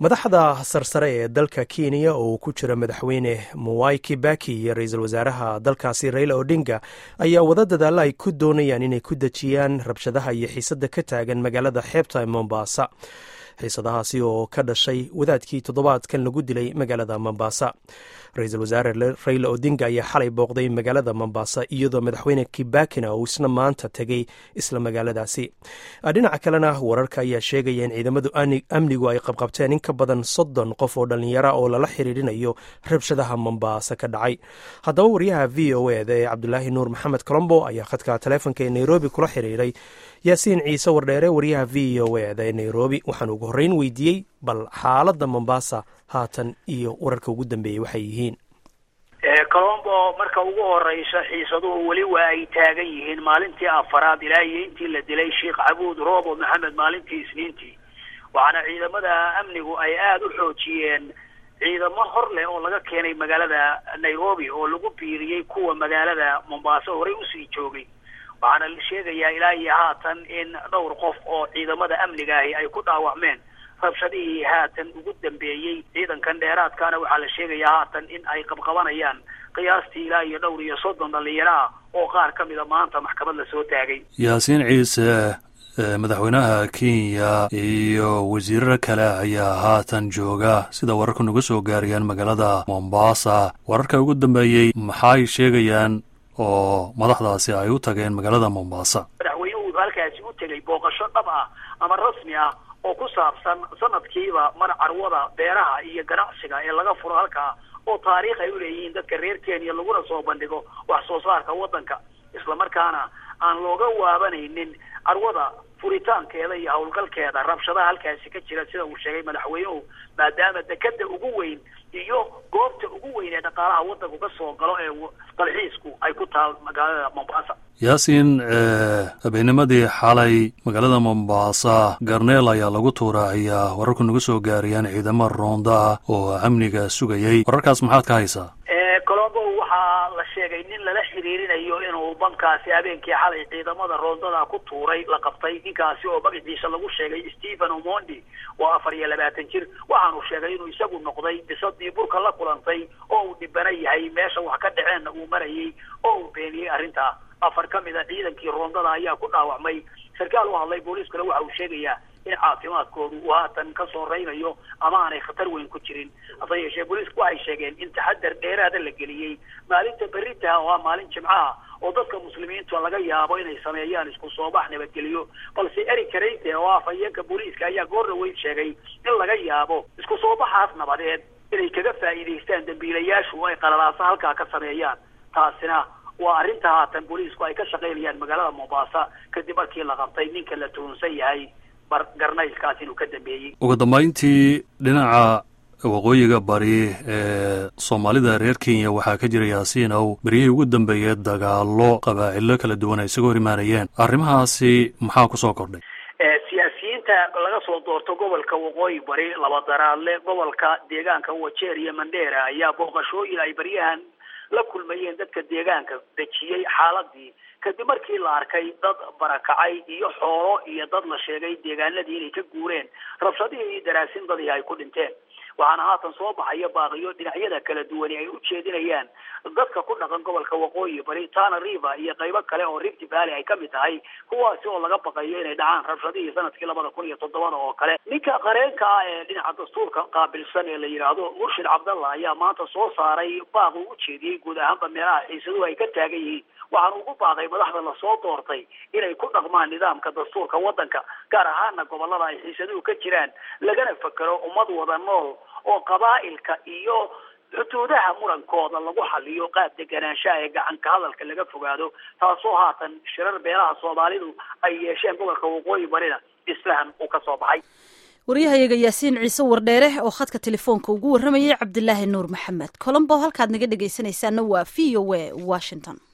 madaxda sarsare ee dalka kenya oo ku jira madaxweyne mwai kibaki iyo ra-iisul wasaaraha dalkaasi raila odinga ayaa wada dadaalla ay ku doonayaan inay ku dejiyaan rabshadaha iyo xiisadda ka taagan magaalada xeebta mombasa xiisadahaasi oo ka dhashay wadaadkii toddobaadkan lagu dilay magaalada mombasa ra-iisul wasaare raila odinga ayaa xalay booqday magaalada mombasa iyadoo madaxweyne kibakina uu isna maanta tegay isla magaaladaasi dhinaca kalena wararka ayaa sheegaya in ciidamadu amnigu ay qabqabteen in ka badan soddon qof oo dhallinyara oo lala xiriirinayo rabshadaha mombasa ka dhacay haddaba wariyaha v o eda ee cabdulaahi nuur maxamed colombo ayaa khadka taleefonka ee nairobi kula xiriiray yaasiin ciise wardheere wariyaha v o eda ee nairobi waxaan ugu horreyn weydiiyey bal xaaladda mombasa haatan iyo wararka ugu dambeeyey waxay yihiin colombo marka ugu horeysa xiisaduhu weli waa ay taagan yihiin maalintii afaraad ilaa iyo intii la dilay sheekh cabuud roobo maxamed maalintii isniintii waxaana ciidamada amnigu ay aada u xoojiyeen ciidamo hor leh oo laga keenay magaalada nairobi oo lagu biiriyey kuwa magaalada mombaaso horey usii joogay waxaana la sheegayaa ilaa iyo haatan in dhowr qof oo ciidamada amniga ahi ay ku dhaawacmeen rabshadihii haatan ugu dambeeyey ciidankan dheeraadkaana waxaa la sheegayaa haatan in ay qabqabanayaan qiyaastii ilaa iyo dhowr iyo soddon dhalinyaro ah oo qaar ka mida maanta maxkamad la soo taagay yaasiin ciise madaxweynaha kenya iyo wasiiraro kale ayaa haatan jooga sida wararku nagu soo gaarayaan magaalada mombasa wararka ugu dambeeyey maxay sheegayaan oo madaxdaasi ay u tageen magaalada mombasa madaxweynuhu halkaasi u tegay booqasho dhab ah ama rasmi ah oo ku saabsan sanadkiiba mar carwada beeraha iyo ganacsiga ee laga furo halkaa oo taariikh ay uleeyihiin dadka reer kenya laguna soo bandhigo wax soo saarka waddanka islamarkaana aan looga waabanaynin carwada furitaankeeda iyo howlgalkeeda rabshadaha halkaasi ka jira sida uu sheegay madaxweynuhu maadaama dekada ugu weyn iyo goobta ugu weyn ee dhaqaalaha waddanku ka soo galo ee dalxiisku ay ku taal magaalada mombasa yaasiin habeennimadii xalay magaalada mombasa garneel ayaa lagu tuuraaciyaa wararku nagu soo gaarayaan ciidamo roonda oo amniga sugayay wararkaas maxaad ka haysaa colombo waxaa la sheegay nin lala xiriirinayo inuu bankaasi habeenkii xalay ciidamada roondada ku tuuray la qabtay ninkaasi oo magaciisa lagu sheegay stephen omondi waa afar iyo labaatan jir waxaanu sheegay inuu isagu noqday bisadii burka la kulantay oo uu dhibana yahay meesha wax ka dhaceenna uu marayay oo uu beeniyey arrintaa afar ka mid a ciidankii roondada ayaa ku dhaawacmay sarkaal u hadlay booliiskuna waxa uu sheegayaa in caafimaadkoodu uu haatan ka soo reynayo ama aanay khatar weyn ku jirin hase yeeshee booliisku waxay sheegeen in taxadar dheeraada la geliyey maalinta berita oo ah maalin jimcaha oo dadka muslimiinta laga yaabo inay sameeyaan isku soo bax nabadgeliyo balse eric kareyte oo ah afhayeenka booliiska ayaa goorna weyn sheegay in laga yaabo isku soo baxaas nabadeed inay kaga faa'iidaystaan dambiilayaashu ay qalalaasa halkaa ka sameeyaan taasina waa arrinta haatan booliisku ay ka shaqaynayaan magaalada mombasa kadib markii la qabtay ninka la tuhunsan yahay garnaylkaas inuu ka dambeeyey ugu dambayntii dhinaca waqooyiga bari ee soomaalida reer kenya waxaa ka jira yaasiinow beryihii ugu dambeeyey dagaalo qabaa'ilo kala duwan ay isaga hor imaanayeen arrimahaasi maxaa kusoo kordhay siyaasiyiinta laga soo doorto gobolka waqooyi bari labadaraadle gobolka deegaanka wajeer iyo mandheera ayaa booqashooyin ay baryahan la kulmayeen dadka deegaanka dejiyey xaaladii kadib markii la arkay dad barakacay iyo xoolo iyo dad la sheegay deegaanadii inay ka guureen rabshadihii iyo daraasindadii ay ku dhinteen waxaana haatan soo baxaya baaqiyo dhinacyada kala duwani ay u jeedinayaan dadka ku dhaqan gobolka waqooyi bari tana river iyo qaybo kale oo rift valley ay kamid tahay kuwaasi oo laga baqayo inay dhacaan rabshadihii sanadkii labada kun iyo toddobada oo kale ninka qareenka ah ee dhinaca dastuurka qaabilsan ee la yidhaahdo murshid cabdalla ayaa maanta soo saaray baaq uu u jeediyey guud ahaanba meelaha xiisaduhu ay ka taagan yihiin waxaana ugu baaqay madaxda lasoo doortay inay ku dhaqmaan nidaamka dastuurka waddanka gaar ahaana gobolada ay xiisaduhu ka jiraan lagana fekero ummad wada nool oo qabaa'ilka iyo xuduudaha murankooda lagu xaliyo qaab deganaanshaha ee gacanka hadalka laga fogaado taasoo haatan shirar beelaha soomaalidu ay yeesheen gobolka waqooyi barina isfahan uu ka soo baxay waryahayaga yaasiin ciise wardheere oo khadka telefoonka ugu warramayay cabdilaahi nuur maxamed colombo halkaad naga dhegaysanaysaana waa v o a washington